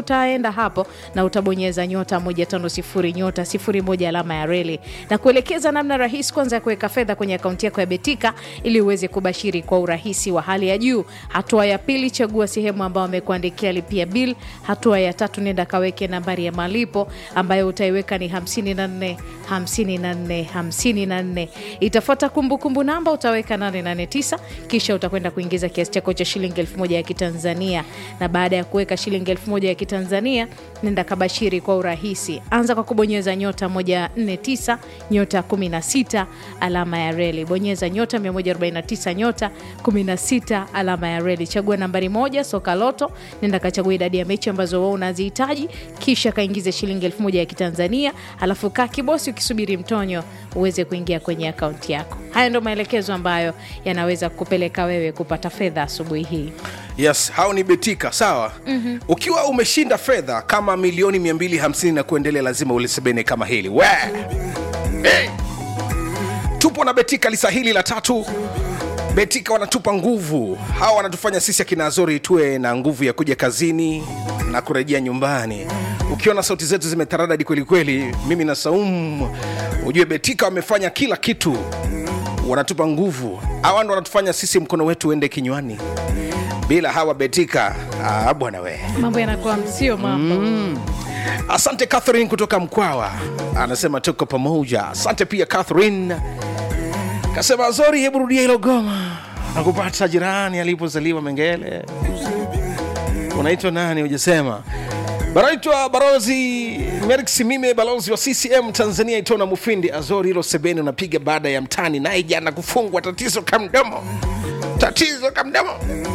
utaenda hapo na utabonyeza nyota 150 nyota 01 alama ya reli na kuelekeza namna rahisi kwanza ya kuweka fedha kwenye akaunti yako ya Betika ili uweze kubashiri kwa urahisi wa hali ya juu. Hatua ya pili, chagua sehemu ambayo wamekuandikia lipia bill. Hatua ya tatu, nenda kaweke nambari ya malipo ambayo utaiweka ni 54 54 54. Itafuata kumbukumbu namba, utaweka 889 kisha utakwenda kuingiza kiasi chako cha shilingi elfu moja ya Kitanzania, na baada ya kuweka shilingi elfu moja ya Kitanzania nenda kabashiri kwa urahisi. Anza kwa kubonyeza nyota 149 nyota 16 alama ya reli, bonyeza nyota 149 nyota 16 alama ya reli, chagua nambari moja soka loto, nenda kachagua idadi ya mechi ambazo wewe unazihitaji, kisha kaingize shilingi elfu moja ya Kitanzania, alafu kaa kibosi ukisubiri mtonyo uweze kuingia kwenye akaunti yako. Haya ndo maelekezo ambayo yanaweza kupeleka wewe kupata fedha asubuhi hii. yes hao ni betika sawa mm-hmm. ukiwa umeshinda fedha kama milioni 250 na kuendelea lazima ulisebene kama hili we hey. tupo na betika lisa hili la tatu betika wanatupa nguvu hawa wanatufanya sisi akina azori tuwe na nguvu ya kuja kazini na kurejea nyumbani ukiona sauti zetu zimetaradadi kwelikweli mimi na saumu ujue betika wamefanya kila kitu wanatupa nguvu hawa ndo wanatufanya sisi mkono wetu uende kinywani bila hawa betika ah, bwana we Mambo yanakuwa msio mambo asante catherine kutoka mkwawa anasema tuko pamoja asante pia catherine kasema zori hebu rudia hilo goma nakupata jirani alipozaliwa mengele unaitwa nani hujasema banaitwa barozi merik simime balozi wa ccm tanzania itona mufindi azori hilo sebeni unapiga baada ya mtani naye jana kufungwa tatizo kamdomo tatizo kamdomo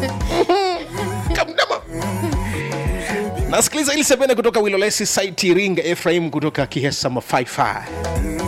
kamdomo nasikiliza ili sebene kutoka wilolesi saiti iringa efraim kutoka kihesa mafaifa